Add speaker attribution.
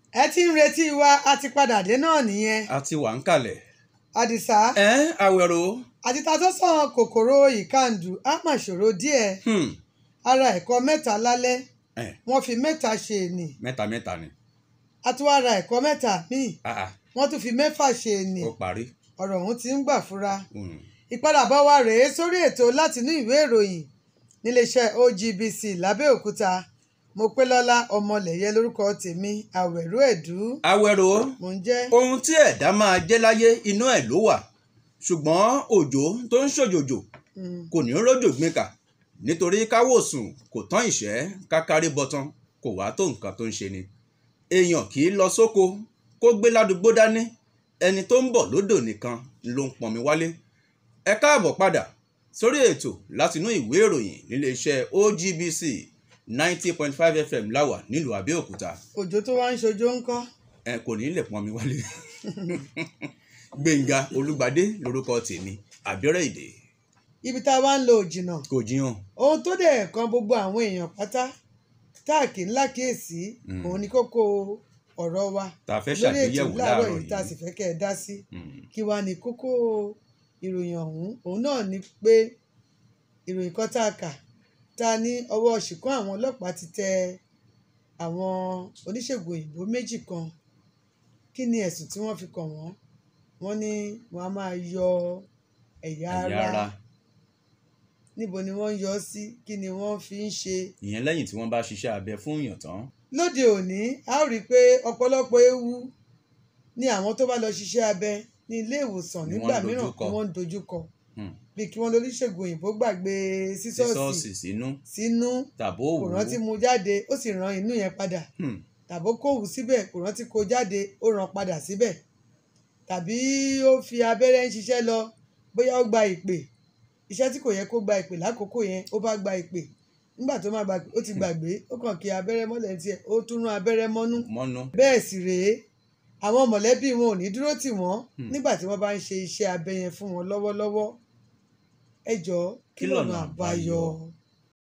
Speaker 1: ẹ ti ń retí wa a ti padà dé náà nìyẹn
Speaker 2: a ti wà ń kalẹ̀.
Speaker 1: àdìsá
Speaker 2: ẹ àwẹ̀rò
Speaker 1: àti ta tó sàn kòkòrò ìkàndù á mà ṣòro díẹ̀
Speaker 2: hmm,
Speaker 1: ara ẹ̀kọ́ mẹ́ta lálẹ́
Speaker 2: ẹ,
Speaker 1: wọ́n fi mẹ́ta ṣe ènì
Speaker 2: mẹ́ta mẹ́ta ni
Speaker 1: a tún wá ra ẹ̀kọ́ mẹ́ta míì
Speaker 2: Ah, ah,
Speaker 1: wọ́n tún fi mẹ́fà ṣe ènì
Speaker 2: ó parí.
Speaker 1: ọ̀rọ̀ ọ̀hún ti ń gbà fúra
Speaker 2: Hmm,
Speaker 1: ìpadàbọ̀ wa rèé sórí ètò látinú ìwé ìròyìn níléeṣẹ́ OGBC lábẹ́òkúta mo pé lọ́lá ọmọlẹ̀yẹ lórúkọ tèmi àwẹ̀rú ẹ̀dú
Speaker 2: àwẹ̀rò
Speaker 1: mò ń jẹ́
Speaker 2: ohun tí ẹ̀dá máa jẹ́ láyé inú ẹ̀ ló wà ṣùgbọ́n òjò tó ń ṣòjòjò
Speaker 1: mm,
Speaker 2: kò ní rójò gbìn kà nítorí káwòsùn kò tán ìṣẹ́ kákárí bọ́tán kò wá tó nǹkan tó ń ṣe ni èèyàn kì í lọ sóko kó gbé ládùúgbò dání ẹni tó ń bọ̀ lódò nìkan ló ń pọnmi wálé ẹ káàbọ̀ padà sórí ètò látinú ìwé ìròyìn níléeṣẹ́ OGBC ninety point five FM láwà nílùú Abẹ́òkúta
Speaker 1: òjò tó wá ń ṣojú ń kọ́
Speaker 2: ẹ kò ní lè pọnmi wálé Gbẹ̀ngà Olúgbadé lórúkọ tèmi àbíọ́rẹ́ èdè
Speaker 1: ibi tá a wá ń lo òjìnà
Speaker 2: kò jiyàn
Speaker 1: ohun tó dẹ̀ kan gbogbo àwọn èèyàn pátá táàkì ńlá kíyèsí
Speaker 2: Mm.
Speaker 1: òun ni kókó ọ̀rọ̀ wa
Speaker 2: tá a fẹ́
Speaker 1: lórí ètò
Speaker 2: ṣàgbéyẹ̀wò
Speaker 1: láàárọ̀
Speaker 2: láàárọ̀
Speaker 1: yìí tá a sì
Speaker 2: yìí.
Speaker 1: fẹ́ kẹ́ ẹ dá sí
Speaker 2: Mm.
Speaker 1: kí wá ní kókó ìròyìn ọ̀hún òun náà ni pé ìròyìn kan tá a kà tá a ní ọwọ́ ṣìkún àwọn ọlọ́pàá ti tẹ àwọn oníṣègùn òyìnbó méjì kan kí ni ẹ̀sùn tí wọ́n fi kàn wọ́n wọ́n ní wọ́n á máa yọ ẹ̀yà
Speaker 2: ẹ̀yà
Speaker 1: ara
Speaker 2: ara
Speaker 1: níbo ni wọ́n ń yọ ọ́ sí kí ni wọ́n fi ń ṣe
Speaker 2: ìyẹn lẹ́yìn tí wọ́n bá ṣiṣẹ́ abẹ fún èèyàn tán
Speaker 1: lóde òní a ó rí i pé ọ̀pọ̀lọpọ̀ ewu ni àwọn tó bá lọ ṣiṣẹ́ abẹ ní ilé ìwòsàn
Speaker 2: Ni
Speaker 1: nígbà
Speaker 2: wọ́n ń
Speaker 1: mìíràn
Speaker 2: dojúkọ.
Speaker 1: ni wọ́n ń dojúkọ
Speaker 2: Hmm.
Speaker 1: bí kí wọ́n lóríṣègùn òyìnbó gbàgbé sísọ́ọ̀sì
Speaker 2: sísọ́ọ̀sì sínú
Speaker 1: sínú
Speaker 2: tàbó
Speaker 1: kò
Speaker 2: òwú
Speaker 1: rántí mu jáde ó sì ran inú yẹn padà
Speaker 2: Hmm.
Speaker 1: tàbó kòwú síbẹ̀ kò rántí kó jáde ó ran padà síbẹ̀ tàbí ó fi abẹ́rẹ́ ń ṣiṣẹ́ lọ bóyá ó gba ìpè iṣẹ́ tí kò yẹ kó gba ìpè lákòókò yẹn ó bá gba ìpè nígbà tó máa gba ìpè ó ti gbàgbé ó kàn kí abẹ́rẹ́ mọ́lẹ̀ tiẹ̀ ó tún rán abẹ́rẹ́ mọ́nú
Speaker 2: mọ́nú
Speaker 1: bẹ́ẹ̀ sì rèé àwọn mọ̀lẹ́bí wọn ò ní dúró tì wọ́n
Speaker 2: Hmm.
Speaker 1: nígbà tí wọ́n bá ń ṣe iṣẹ́ abẹ yẹn fún wọn lọ́wọ́lọ́wọ́ ẹ jọ̀ọ́ kí
Speaker 2: Kí
Speaker 1: lọ́nà
Speaker 2: lọ̀nà
Speaker 1: àbáyọ
Speaker 2: àbáyọ?